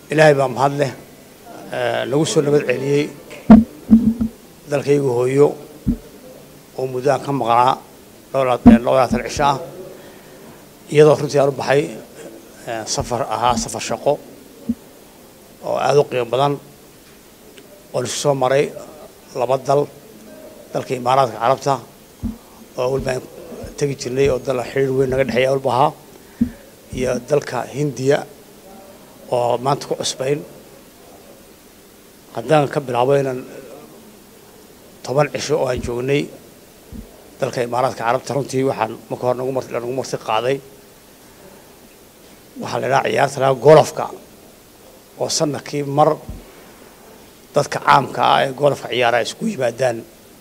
ilaahay baa mahad leh nagu soo nabad celiyey dalkaygu hooyo oo muddaan ka maqnaa labadaatan cisho ah iyadoo runtii aan u baxay safar ahaa safar shaqo oo aada u qiimo badan oo isku soo maray laba dal dalka imaaraadka carabta oo walbaan tegi jirnay oo dal xiriir weyn naga dhexeeya walba ahaa iyo dalka hindiya oo maanta ku cusbayn haddaan ka bilaabo inaan toban cisho oo aan joognay dalka imaaraadka carabta runtii waxaan marka hore nagu marti nagu marti qaaday waxaa la idhaha ciyaarta lahaa golofka oo sanadkii mar dadka caamka ah ee golofka ciyaara ay isku yimaadaan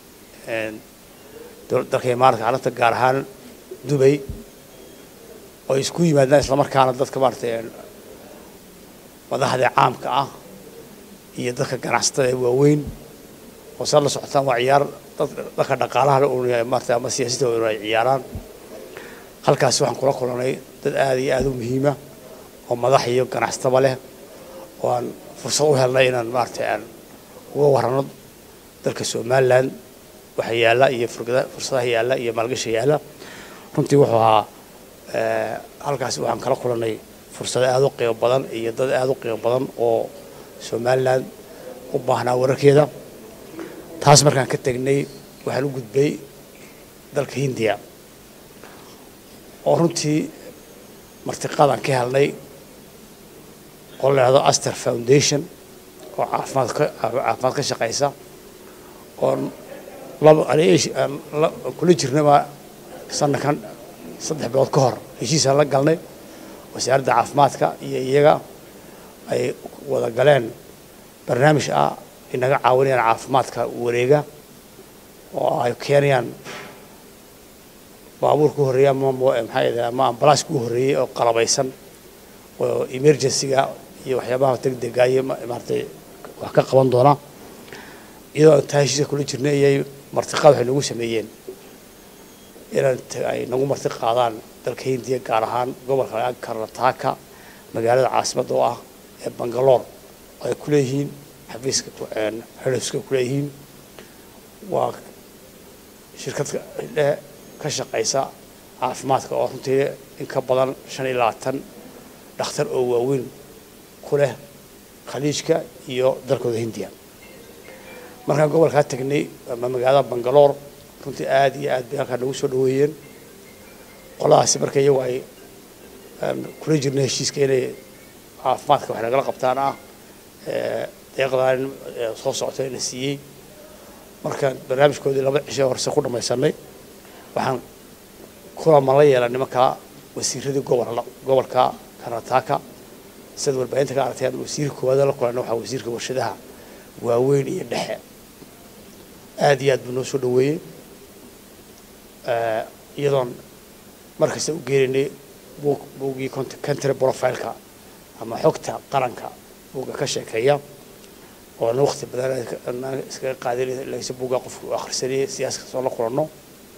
dalka imaaraadka carabta gaar ahaan dubay oo ay isku yimaadaan islamarkaana dadka maaratay madaxda caamka ah iyo dadka ganacsatada ee waaweyn oo saad la socotaan waa ciyaar dadka dhaqaalaha maarata ama siyaasadda ay ciyaaraan halkaasi waxaan kula kulanay dad aada iyo aada u muhiima oo madax iyo ganacsataba leh oo aan fursad u helnay inaan maaragtay aan uga warrano dalka somalilan waxa yaalla iyo fursadaha yaalla iyo maalgasha yaalla runtii wuxuu ahaa halkaasi waxaan kala kulanay fursado aada u qiimo badan iyo dad aada u qiimo badan oo somalilan u baahnaa wararkeeda taas markaan ka tegnay waxaan u gudbay dalka hindiya oo runtii martiqaadaan ka helnay oo la idhahdo aster foundation oo caafimaad ka caafimaad ka shaqaysa oon laba kula jirnaba sanadkan saddex bilood ka hor heshiisaan la galnay wasaaradda caafimaadka iyo iyaga ay wada galeen barnaamij ah inaga caawinayaan caafimaadka wareega oo ay keenayaan baabuurka u horreeya ama maxaa yidhaha ama ambalaaska u horreeyey oo qalabaysan oo emergency-ga iyo waxyaabaha degdega iyo maaratay wax ka qaban doona iyadoo taa heshiiska kula jirnay iyay martiqaad waxay nagu sameeyeen inaan ay nagu marti qaadaan dalka hindiya gaar ahaan gobolka karnataka magaalada caasimadda oo ah ee bangaloor oo ay ku leeyihiin xafiiska xerifska ku leeyihiin waa shirkad ka shaqaysa caafimaadka oo runtii in ka badan shan iyo labaatan dhakhtar oo waaweyn ku leh khaliijka iyo dalkooda hindiya markaan gobolkaa tegnay ama magaalada bangaloor runtii aada iyo aad bay halkaa nagu soo dhaweeyeen qoladaasi marka iyagu ay kula jirna heshiiska inay caafimaadka wax nagala qabtaan ah deeqdan soo socota la siiyey markaan barnaamijkoodii laba cisho horse ku dhamaysanay waxaan kulaman la yeelan nimanka wasiiradii gobol gobolka karnataka sida warbaahinta ka aragteen wasiirka koowaad la kulanna waxaa wasiirka warshadaha waaweyn iyo dhexe aada iyo aad buu noo soo dhaweeyey iyadoon markasta u geenaynay buug buuggii country profileka ama xogta qaranka buugga ka sheekeeya oona wakti badan iskaga qaadanay lagse buugga qofka u akhrisanayay siyaaska soo la kulanno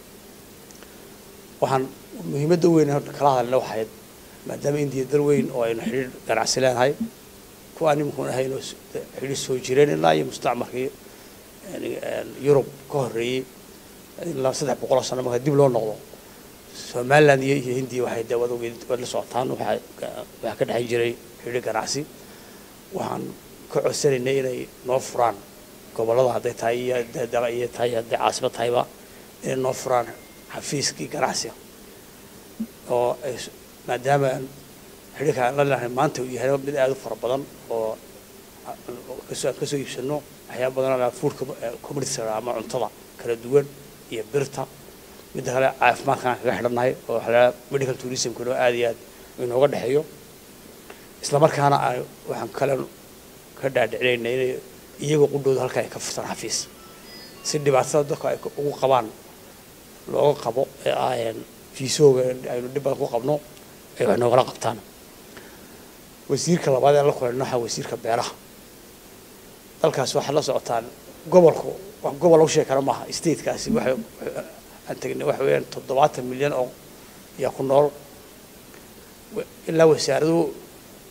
waxaan muhiimadda weyn kala hadalna waxayd maadaama indiya dal weyn oo aynu xidhiir ganacsi leenahay kuwa animkun ahayno xidhiir soo jireen ilaa iyo mustacmarkii yurub ka horreeyey ilaa saddex boqoloo sano marka dib loo noqdo somaliland iyo iyo hindiya waxay de wada waad la socotaan waxaa waxaa ka dhexan jiray xidhiir ganacsi waxaan ka codsanaynay inay noo furaan gobollada hadday tahay iyo iyo tahay hadday caasimad tahayba inay noo furaan xafiiskii ganacsiga oo ay maadaama xidhiirka aan la lenahay maanta uu yahay mid aada u fara badan oo kasoo aan kasoo iibsano waxyaaba badan oo food community ama cuntada kala duwan iyo birta midda kale caafimaadkaan kaga xidhannahay oo waxaa medical tourismkuna aada iyo aad inooga dhexeeyo islamarkaana waxaan kale ka dhaadhicinayna inay iyagoo qudhooda halka ay ka furtaan xafiis si dhibaatada dadka ay ugu qabaan looga qabo ee ah fiisooga aynu dhib badan ku qabno ay wax noogala qabtaan wasiirka labaad ee la kulanno waxaa wasiirka beeraha dalkaas waxaad la socotaan gobolku wax gobol lagu sheegi kara maaha statekaasi waxay aan tegnay waxa weeyaan toddobaatan milyan oo yaa ku nool ilaa wasaaradu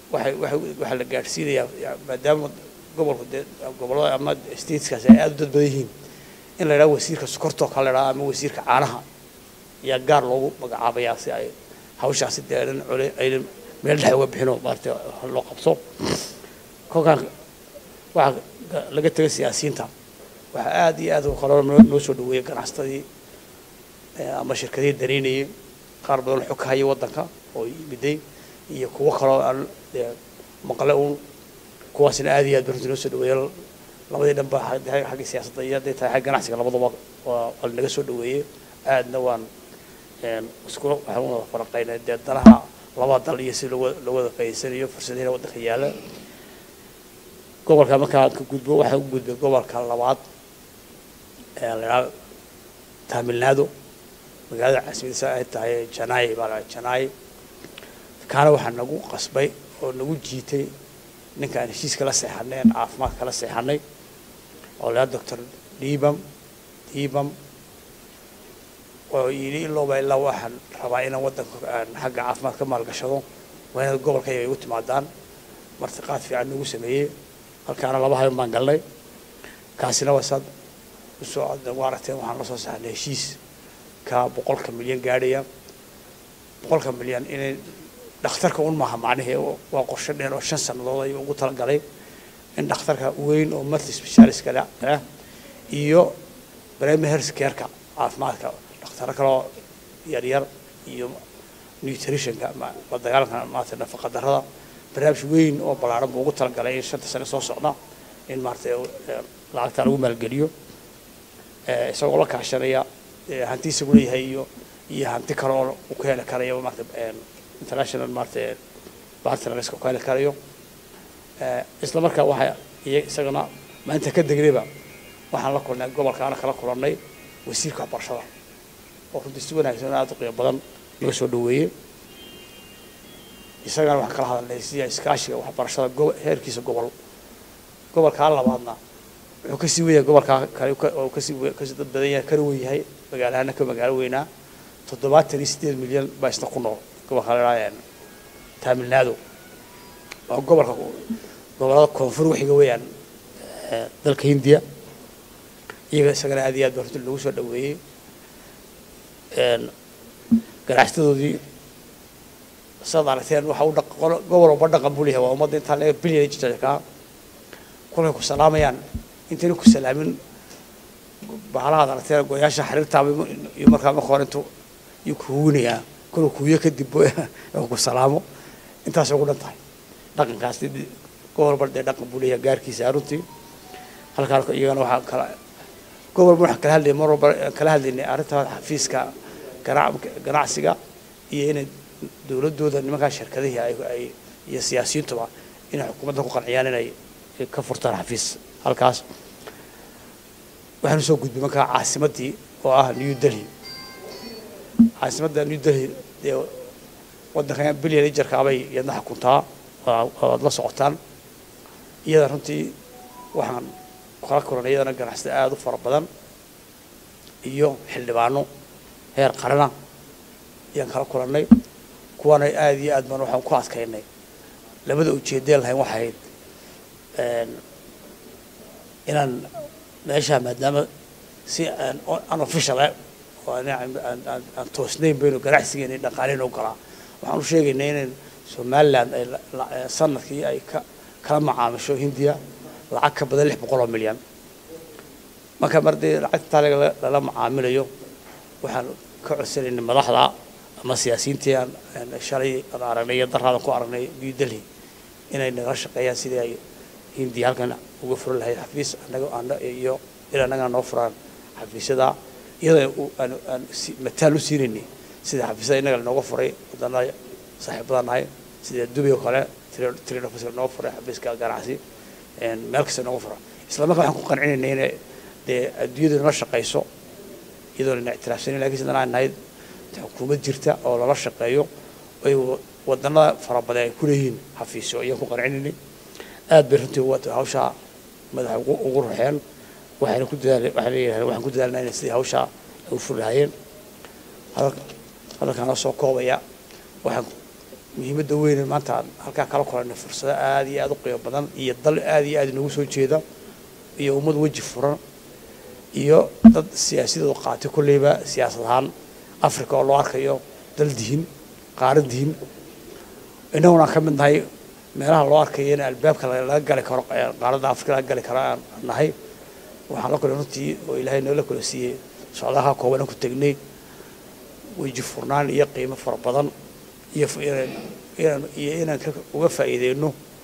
waxay waxay waxaa la gaadhsiinayaa maadaama gobolku dee gobollada ama stateskaasi ay aada u dad badan yihiin in la yidhaha wasiirka sokortoo kale la yidhaha ama wasiirka caanaha ayaa gaar loogu magacaabayaa si ay hawshaasi dee aynan cole aynan meel dhex uga bixinoo maarata loo qabto kolkaan waxaa laga tegay siyaasiyiinta waxaa aada iyo aad kaloo noo soo dhaweeyay ganacsatadii ama shirkadihii dareynayay qaar badan xog ka haya waddanka oo yimiday iyo kuwo kaloo aan dee maqle uun kuwaasina aada iyo aad ba runtii noo soo dhaweeyay labadii dhan ba xagga siyaasadda iyo hadday tahay xagga ganacsiga labadaba waa waa naga soo dhaweeyey aadna waan iskula waxaan wada faraqaynay dee danaha laba dal iyo si loo loo wada faa'iidsanayo fursadihiina waddanka yaala gobolka markaa ka gudbo waxaan u gudbay gobolka labaad ee la idhaha tamilnaado magaalada caasimadiisa ay tahay janai baa la janai kaana waxaa nagu qasbay oo nagu jiitay ninkaan heshiiska la seexanay aan caafimaadka la seexanay oo lahaa doctor dibam dibam oo yidhi ilooba ilaa waxaan rabaa inaan waddanka aan xagga caafimaad ka maalgashado waa inaad gobolka iyaga igu timaadaan martiqaad fiican nagu sameeyey halkaana laba habeen baan galnay kaasina waa saad usoo u aragteen waxaan la soo saarnay heshiis ka boqolka milyan gaadhaya boqolka milyan inay dhakhtarka un maaha macnihii waa qorshe dheer oo shan sannadood ayuu ugu talagalay in dhakhtarka weyn oo multi specialistka ah iyo primary health careka caafimaadka dhakhtaro kaloo yaryar iyo nutritionka la dagaalanka maarata nafaqa darrada barnaamij weyn oo ballaaran buu ugu talagalay in shanta sane soo socda in maarata lacagta lagu maalgeliyo isagoo la kaashanaya hanti isagu leeyahay iyo iyo hanti kale oo uu ka heli karayo maarata international maarata partnerska ka heli karayo isla markaa waxaa iyo isagana maalinta ka degnayba waxaan la kulnay gobolkaana kala kulannay wasiirka waxbarashada oo runtii si wanaagsan aada u qiimo badan naga soo dhaweeyey isagana waxaan kala hadalnay sida iskaashiga waxbarashada go heerkiisa gobol gobolkaa labaadna wuxuu kasii weyahay gobolkaa kale oo kasii kasii dad badan yahay kana wen yahay magaalahana ka magaalo weynaa toddobaatan iyo siddeed milyan baa isna ku nool gobolka la idhaha tamilnaado oo gobolka gobolada koonfur waxiga weeyaan dalka hindiya iyaga isagana aad iyo aad baa runtii lagu soo dhaweeyey ganacsatadoodii saad aragteen waxa u gobol walba dhaqan buu leeyahay waa ummadda intaa laga bilyan jirkaa kolkay ku salaamayaan intayna ku salaamin bahalahaad aragteen goyaasha xariirtaaba iyo markaa marka hore intuu iyo kuhuwinayaa koluu kuwiyo kadib ku salaamo intaasay ugu dhan tahay dhaqankaas gobol walba dee dhaqan buu leeyahay gaarkiisa runtii halkaan iyagana waxaa kala gobol walba waxaan kala hadlayay mar walba kala hadlaynay arrinta xafiiska ganacsiga iyo inay dowladooda nimankaa shirkadihii ay iyo siyaasiyiintuba inay xukuumadda ku qanciyaan inay ka furtaan xafiis halkaas waxaanu soo gudbay markaa caasimaddii oo ah new delhi caasimadda new delhi dee waddankan bilyan ijarkaabay iyadna xukuntaa waad la socotaan iyada runtii waxaan kala kulanay iyadana ganacsada aada u fara badan iyo xildhibaano heer qarana ayaan kala kulannay kuwaana aada iyo aad baan waxaan ku adkaynay labada ujeedeen lahayn waxay ahayd inaan meeshaa maadaama si aan unofficial ah oo aan toosnayn baynu ganacsigeena dhaqaaleyn u galaa waxaan u sheegaynay inayn somaliland ay sanadkii ay ka kala macaamisho hindiya lacag ka badan lix boqol oo milyan marka mar dee lacagtaa lala macaamilayo waxaan ka codsanaynay madaxda ama siyaasiyiintii aan shalay aan aragnay iyo daraadan ku aragnay new delhi inay nagala shaqeeyaan sidii ay hindiya halkan uga furan lahayd xafiis anaga iyo il annagana noo furaan xafiisyada iyadoo aan aan mataal u siinaynay sida xafiisyada innaga lanooga furay waddanada saaxiibada nahay sida dubay oo kale trade office noo furay xafiiska ganacsi meel kasta nooga fura isla markaa waxaan ku qancinaynay inay dee adduunyadu nala shaqayso iyadoo lana ictiraafsanin lakin sidana aan nahay xukuumad jirta oo lala shaqeeyo ay waddanada fara badan ay ku leeyihiin xafiisyo ayaan ku qancinaynay aad bay runtii hawshaa madaxa ugu ruxeen waxayna ku dadaal waxay leeyahay waxaan ku dadaalnaa inay sidii hawshaa ay u furi lahaayeen hadalkaana soo koobaya waxaan muhiimadda weyne maanta aan halkaa kala kulanay fursado aada iyo aada u qiimo badan iyo dal aada iyo aada inoogu soo jeeda iyo ummad weji furan iyo dad siyaasadooda qaatay kolleyba siyaasad ahaan africa oo loo arkayo dal dihin qaarad dihin innaguna aan ka mid nahay meelaha loo arkayo in albaabka laga gali karo qaaradda africa laga gali karo aan nahay waxaan la kulay runtii oo ilaahay noola kula siiyey socdaha kooban aan ku tegnay weji furnaan iyo qiimo fara badan iyo inaan iyo inaan uga faa'iideyno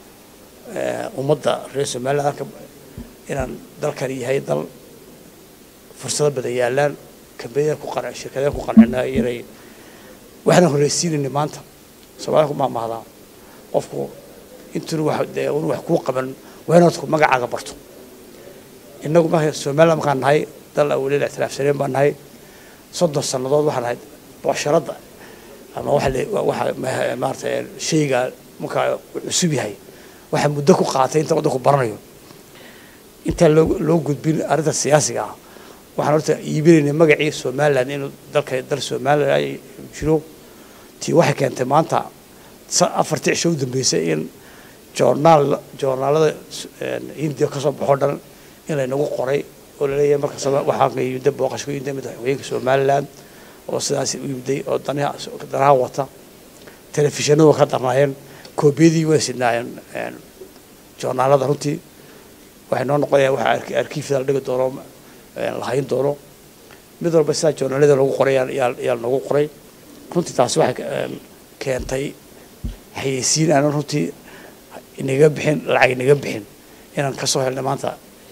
ummadda reer somaliland halka inaan dalkan yahay dal fursado badan yaalaan kambaniyada ku qanc shirkadaha ku qancina inay waxaan horeysiinayna maanta soomaalida ku maamahdaa qofku intuuna wax dee una wax kuu qaban waa inaad ku magacaaga barto innagu marka somaliland markaan nahay dal awaleel ictiraafsaneen baan nahay soddon sannadood waxaan nahay boosharadda ama waxa waxa maarata shayga markaa cusub yahay waxaa muddo ku qaatay inta waddanku baranayo intaan loo loo gudbin arrinta siyaasiga ah waxaan horta iibinaynay magacii somaliland inuu dalka dal somaliland jiro tii waxay keentay maanta afartii cisho u dambeysay in joornaal joornaalada hindiya kasoo baxo dhan in laynagu qoray oo laleeyahay markas waxaa yimida booqashka yimida madaxweyinka somaliland oo sidaas u yimiday oo danaha danaha wata telefishinadu ka darnaayeen koobiyadii way sidnaayeen joornaalada runtii waxay noo noqonayaan waxa arkiifda la dhigi doono lahayn doono mid walba sidaa joornaalada lagu qoray yaa nagu qoray runtii taasi waxay keentay xayeysiin aanan runtii inaga bixin lacag inaga bixin inaan kasoo helnay maanta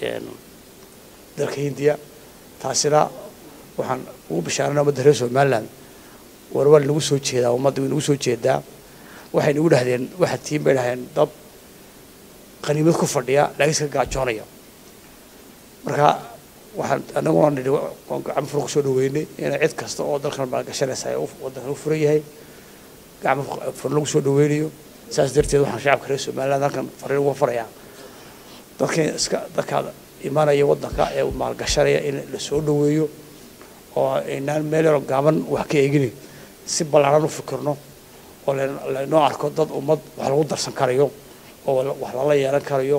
dalka hindiya taasina waxaan ugu bishaaranay ummadda reer somaliland war waa nagu soo jeedaa ummadda way nagu soo jeedaa waxay nagu dhahdeen waxa tiin bay dhahdeen dad qaniimad ku fadhiya laakiin iska gaajoonaya marka waxaan anaguna nidhi waan gacmo furo kusoo dhaweynay inay cid kasta oo dalkan maalgashanaysa ay waddankan u furan yahay gacmo furo lagu soo dhaweynayo saas darteed waxaan shacabka reer somaliland halkan fariin uga farayaa dadkan iska dadkaada imanaya waddanka ee maalgashanaya in la soo dhaweeyo oo aynaan meel yaroo gaaban wax ka eegini si ballaaran u fikirno oo laynoo arko dad ummad wax lagu darsan karayo oo wax lala yeelan karayo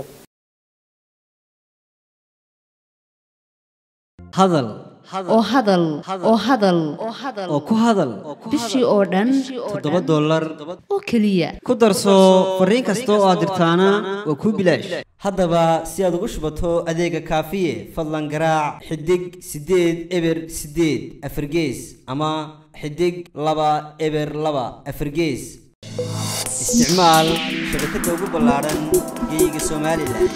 hadal oo hadal oo hadal oo ku hadal bishii oo dhan toddoba dollar oo keliya ku darso fariin kasta oo aad dirtaana waa kuu bilaash haddaba si aad ugu shubato adeega kaafiye fadlan garaac xidig siddeed eber siddeed afargees ama xidig laba eber laba afargees isticmaal shabakadda ugu ballaaran geeyiga somalilan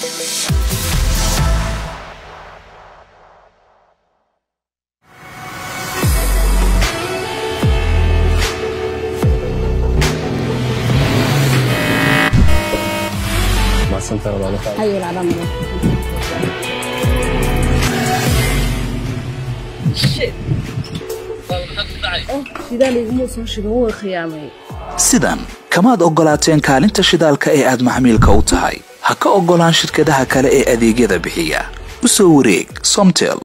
sidan kamaad oggolaateen kaalinta shidaalka ee aad maxmiilka u tahay ha ka oggolaan shirkadaha kale ee adeegyada bixiya u soo wareeg somtel